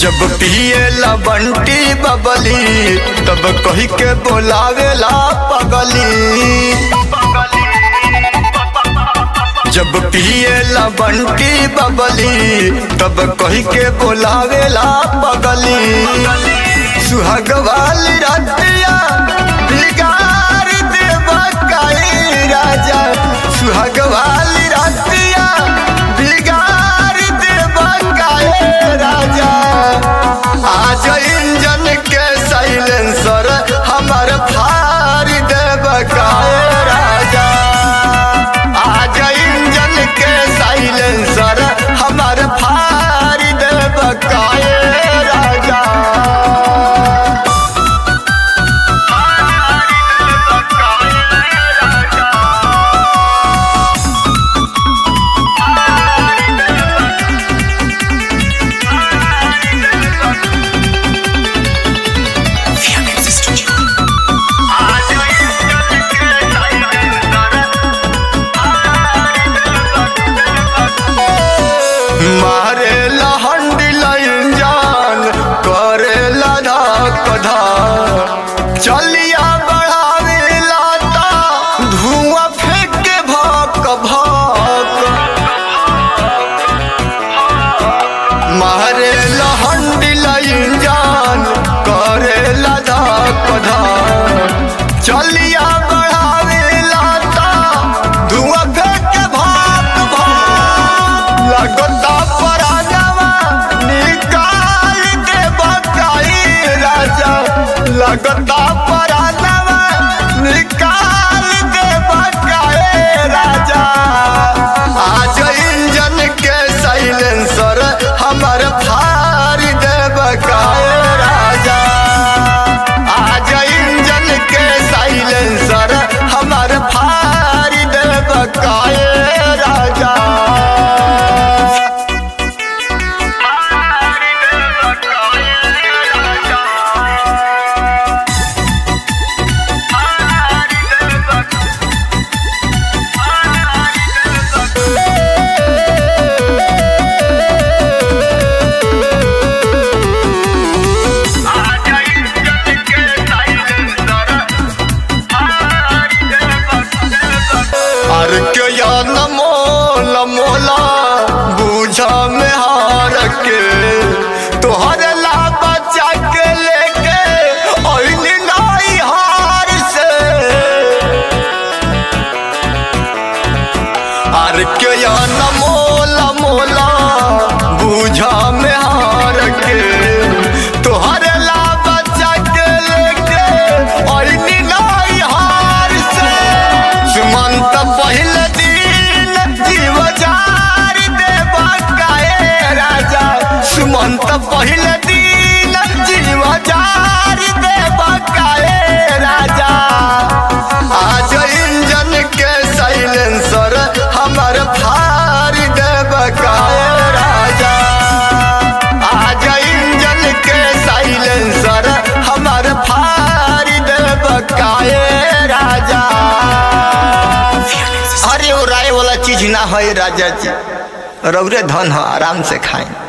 जब पिए ला बंटी बबली तब कही के बोलावेला पगली जब पिए ला बंटी बबली तब कही के बोलावेला पगली सुहाग वाली रतिया बिगाड़ देवा काई राजा सुहाग वाली रतिया बिगाड़ देवा काई राजा आज इंजन के साइलेंसर हमार फाड़ देवा काई राजा आज इंजन के साइलेंसर हमार फाड़ देवा काई राजा मारे लहंडी लाइन जान करे धक धक चलिया बढ़ावे लाता धुआं फेंक के भक भक मारे लहंडी लाइन जान करे धक धक चलिया बढ़ावे लाता धुआं फेंक के भक भक लगता पराजवा निकाल के बकाई राजा लगता पराजवा निकाल के बकाई राजा आज इंजन के साइलेंसर हमार फाड़ दे बकाए राजा आज इंजन के साइलेंसर हमार फाड़ दे बकाए राजा अर के या न मोल मोला बूझा में हार के तोहर ला बचा के लेके ओइनी नाई हार से अर के या न मोला मोला बूझा में हार के तोहर ला बचा के लेके ओइनी नाई हार से सुमंत पहले दिन जीव जार देवा काए राजा सुमंत पहले दिन जीव जार देवा काए राजा आज इंजन के साइलेंसर हमार फाड़ देवा काए राजा आज इंजन के साइलेंसर हमार फाड़ देवा काए राजा अरे वो राय वाला चीज ना है राजा जी रौरे धन है आराम से खाएं